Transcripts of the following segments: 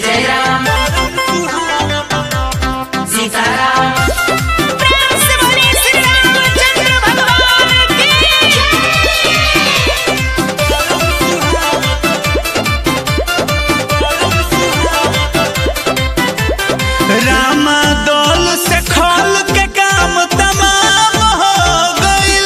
जय राम सीताराम प्रेम से बोलिए श्री रामचंद्र भगवान की रामा दौल से खोल के काम तमाम हो गइल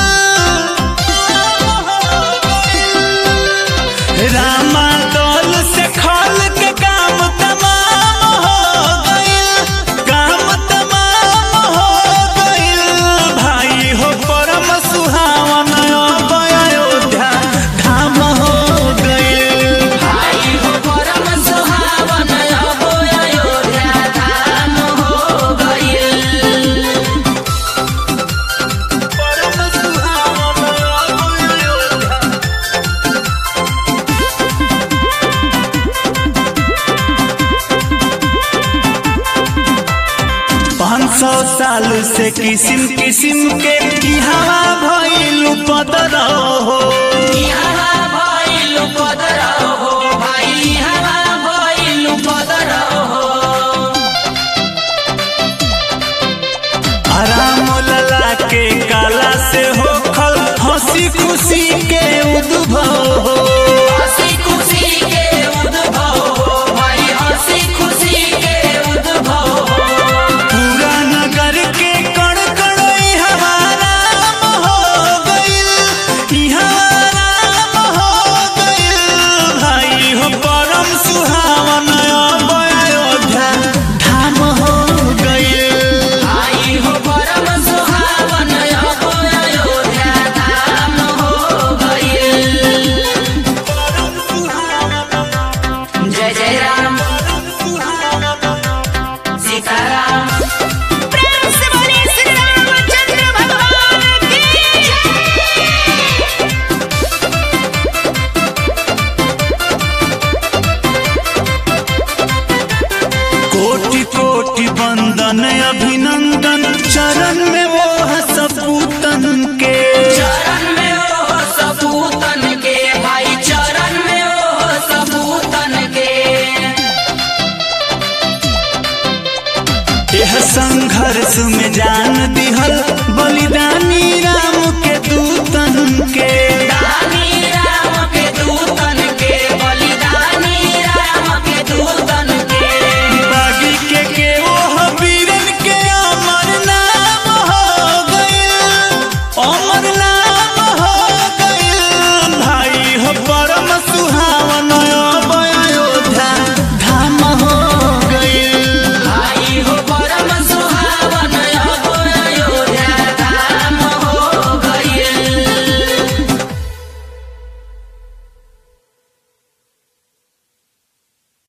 रामा दौल से खोल के काम तमाम हो गइल काम तमाम हो गइल भाई हो परम सुहावन अब अयोध्या धाम हो गइल भाई हो परम सुहावन अब अयोध्या धाम हो गइल परम सुहावन अब अयोध्या पाँच सौ साल से किस्म किस्म के की हवा भइल पदर हो यहाँ भइल पदर हो भाई यहाँ भइल पदर हो आराम लला के काला से हो खल हंसी खुशी के उद्भव हो हंसी खुशी के उद्भव हो भाई हंसी खुशी के उद्भव हो पूरा नगर के कण कण हवा राम हो गइल इहाँ राम हो गइल भाई हो परम सुहावन अब अयोध्या धाम हो गइल आई हो परम सुहावन अब अयोध्या धाम हो गइल जय जय राम सीताराम प्रेम से बोलिए श्री रामचंद्र भगवान की कोटि कोटि वंदन अभिनंदन चरण में वो सपूतन के चरण में ओ सपूतन के भाई चरण में ओ सपूतन के यह संघर्ष में जान दिहल बलिदान